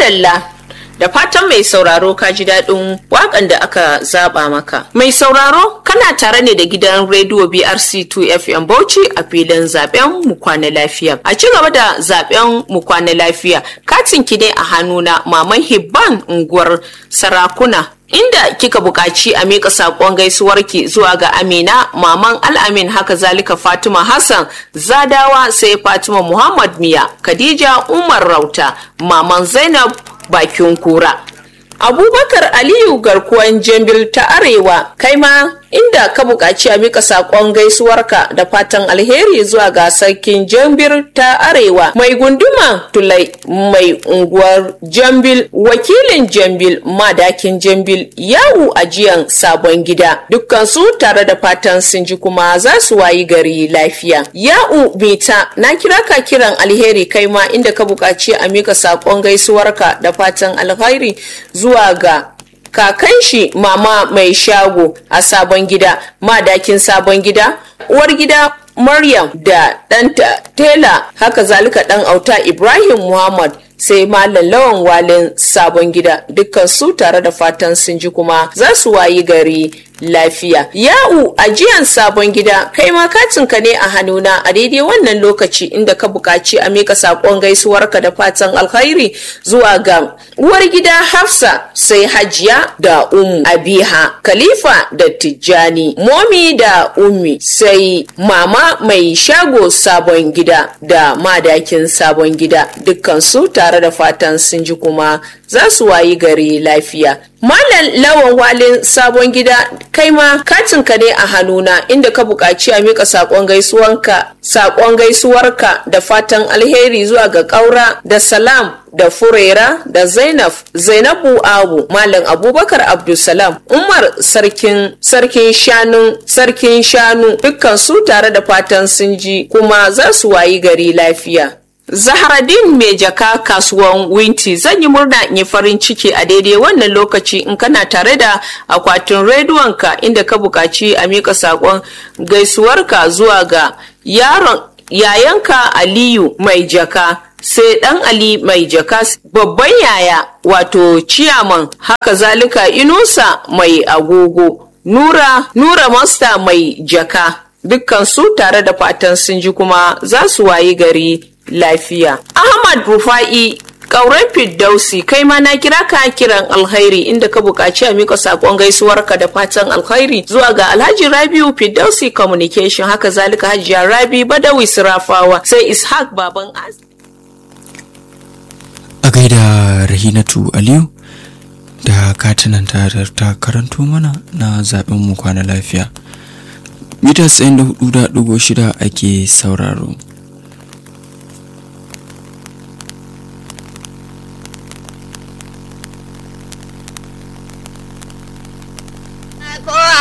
madalla da fatan mai sauraro ka ji daɗin waƙan da aka zaɓa maka. Mai sauraro kana tare ne da gidan rediyo BRC2 FM Bauchi a filin zaben mu kwana lafiya. A ci gaba da zaben mu kwana lafiya, katin ki ne a hannuna Maman Hibban unguwar Sarakuna inda kika buƙaci a miƙa saƙon gaisuwarki zuwa ga amina maman al'amin haka zalika fatima hassan zadawa sai fatima muhammad miya khadija umar rauta maman zainab bakin kura abubakar aliyu garkuwan jambil ta arewa kai ma inda ka buƙaci a mika saƙon gaisuwarka da fatan alheri zuwa ga sarkin jambir ta arewa mai gunduma tulai mai unguwar jambil wakilin jambil madakin jambil yawu ajiyan sabon gida dukkansu tare da fatan sun ji kuma za su wayi gari lafiya ya'u mita na kira ka kiran alheri kai ma inda ka buƙaci a mika saƙon gaisuwarka da fatan alheri zuwa ga kakan shi mama mai shago a sabon gida madakin sabon gida uwar gida maryam da ɗanta tela haka zalika ɗan auta ibrahim muhammad sai malam lawan walin sabon gida dukkan su tare da fatan sun ji kuma za su wayi gari lafiya ya'u ajiyan sabon gida kai ma katinka ne a hannuna a daidai wannan lokaci inda ka buƙaci a mika saƙon gaisuwarka da fatan alkhairi zuwa ga uwar gida hafsa sai hajiya da umu abiha khalifa da tijjani momi da ummi sai mama mai shago sabon gida da madakin sabon gida dukkan su tare da fatan sun ji kuma za su wayi gari lafiya Malam lawan walin sabon gida kai ma katinka ne a hannuna inda ka buƙaci a mika saƙon gaisuwanka saƙon gaisuwarka da fatan alheri zuwa ga ƙaura da salam da furera da zainab zainabu abu malam abubakar abdulsalam umar sarkin sarkin shanu sarkin shanu dukkan su tare da fatan sun ji kuma za su wayi gari lafiya Zahradin mai jaka kasuwan Winti zan yi murna in yi farin ciki a daidai wannan lokaci in kana tare da akwatin rediyonka inda ka buƙaci a miƙa saƙon gaisuwarka zuwa ga yaron yayanka Aliyu mai jaka sai ɗan Ali mai jaka babban yaya wato ciyaman haka zalika Inusa mai agogo Nura Nura Masta mai jaka dukkan su tare da fatan sun ji kuma za su wayi gari lafiya. Ahmad Rufa'i Ƙauren Firdausi kai ma na kira ka kiran alkhairi inda ka buƙaci a mika saƙon gaisuwarka da fatan alkhairi zuwa ga Alhaji Rabiu Firdausi Communication haka zalika Hajiya Rabi Badawi Sirafawa sai Ishaq Baban Az. A gaida Rahinatu Aliyu da katinan ta ta karanto mana na zaɓen mu kwana lafiya. Mita 94.6 ake sauraro. ko